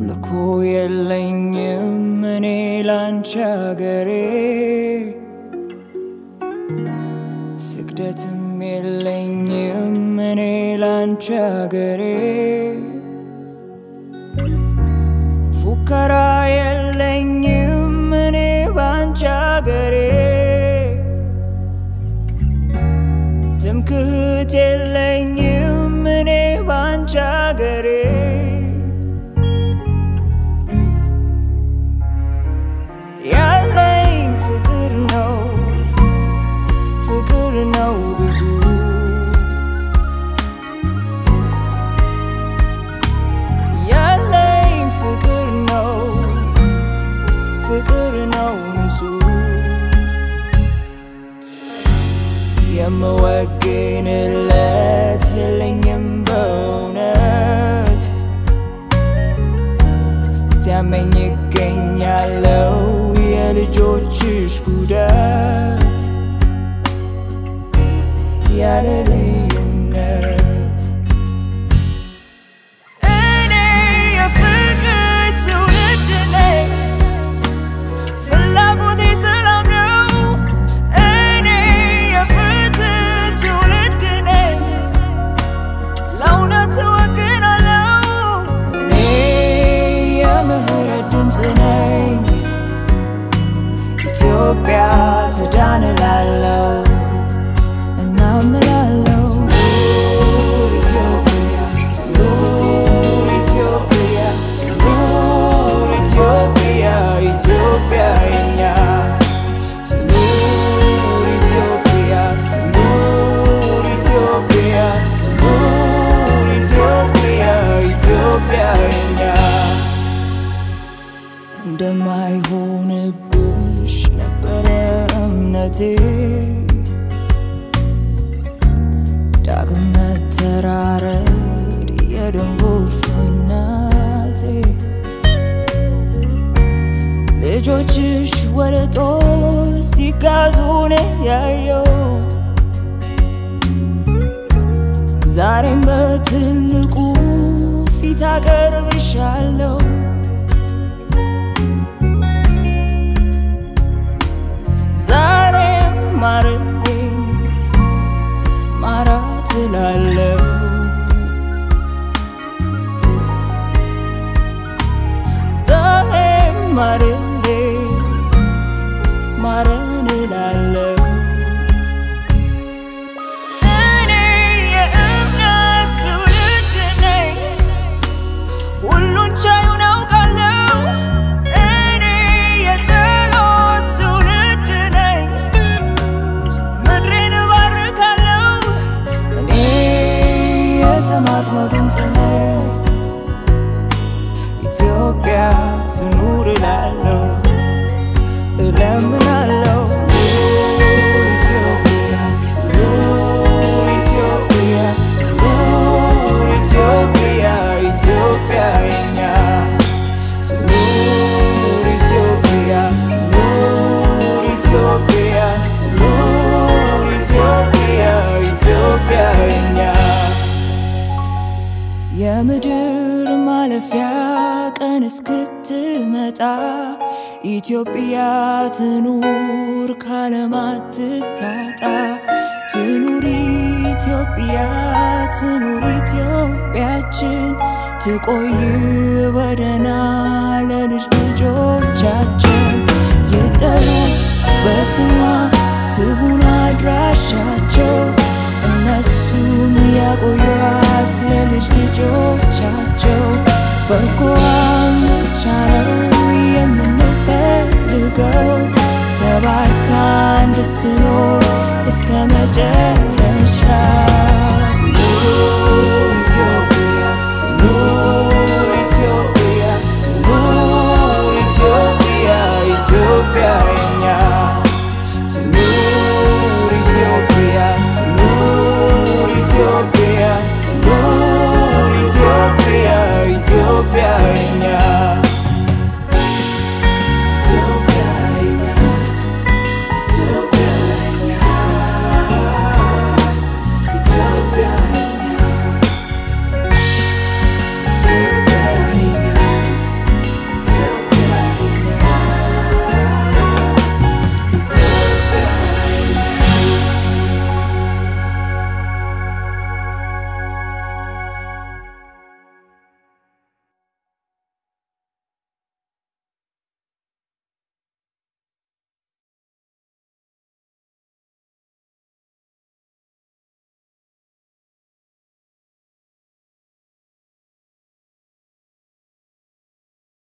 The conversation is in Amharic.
አምልኮ የለኝም እኔ ላንቺ አገሬ ስግደትም የለኝም እኔ ላንቺ አገሬ ፉከራ የለኝም እኔ ባንቺ አገሬ ትምክህት የለኝም እኔ ባንቺ አገሬ ያለኝ ፍቅር ነው ፍቅር ነው ብዙ ያለኝ ፍቅር ነው ፍቅር ነው ንጹህ የምወግንለት የለኝም በእውነት ሲያመኝ ይገኛለው የልጆችሽ ጉዳት ያለ ልዩነት እኔ የፍቅር ትውልድ ነኝ ፍላጎቴ ሰላም ነው እኔ የፍትህ ትውልድ ነኝ ለእውነት እወግናለሁ እኔ የምህረት ድምፅ ነኝ ኢትዮጵያ ትዳን እላለሁ እናምላለሁ ኢትዮጵያ ትኑር ኢትዮጵያ ትኑር ኢትዮጵያ ኢትዮጵያ የኛ ትኑር ኢትዮጵያ ትኑር ኢትዮጵያ ትኑር ኢትዮጵያ ኢትዮጵያ የኛ እንደማይሆንብሽ ነበረ እምነቴ ዳግም መተራረድ የደም ጎርፍ እናቴ ልጆችሽ ወደ ጦር ሲጋዙ ነው ያየው ዛሬም በትልቁ ፊት አቀርብሻለሁ ዛሬም ማረልኝ ማራት እላለሁ ዛሬም ማረልኝ ማረን እላለሁ እኔ የእምነት ትውልድ ነኝ ሁሉን ቻዩን አውቃለሁ እኔ የጸሎት ትውልድ ነኝ ምድሬን እባርካለሁ እኔ የተማጽኖ ድምፅ ነኝ ኢትዮጵያ ትኑር እላለሁ እለምናለሁ ኢትዮጵያ ትኑር ኢትዮጵያ ትኑር ኢትዮጵያ ኢትዮጵያ የኛ ትኑር ኢትዮጵያ ትኑር ኢትዮጵያ ትኑር ኢትዮጵያ ኢትዮጵያ የኛ የምድር ማለፊያ ቀን እስክትመጣ ኢትዮጵያ ትኑር ካለማት ትታጣ ትኑር ኢትዮጵያ ትኑር ኢትዮጵያችን ትቆይ በደህና ለልጅ ልጆቻችን ይጠሩ በስሟ ትሁን አድራሻቸው እነሱም ያቆዩት ለልጅ ልጆቻቸው በጎዋን ብቻ ነው የምንፈልገው ተባርካ እንድትኖር እስከ መጨረሻ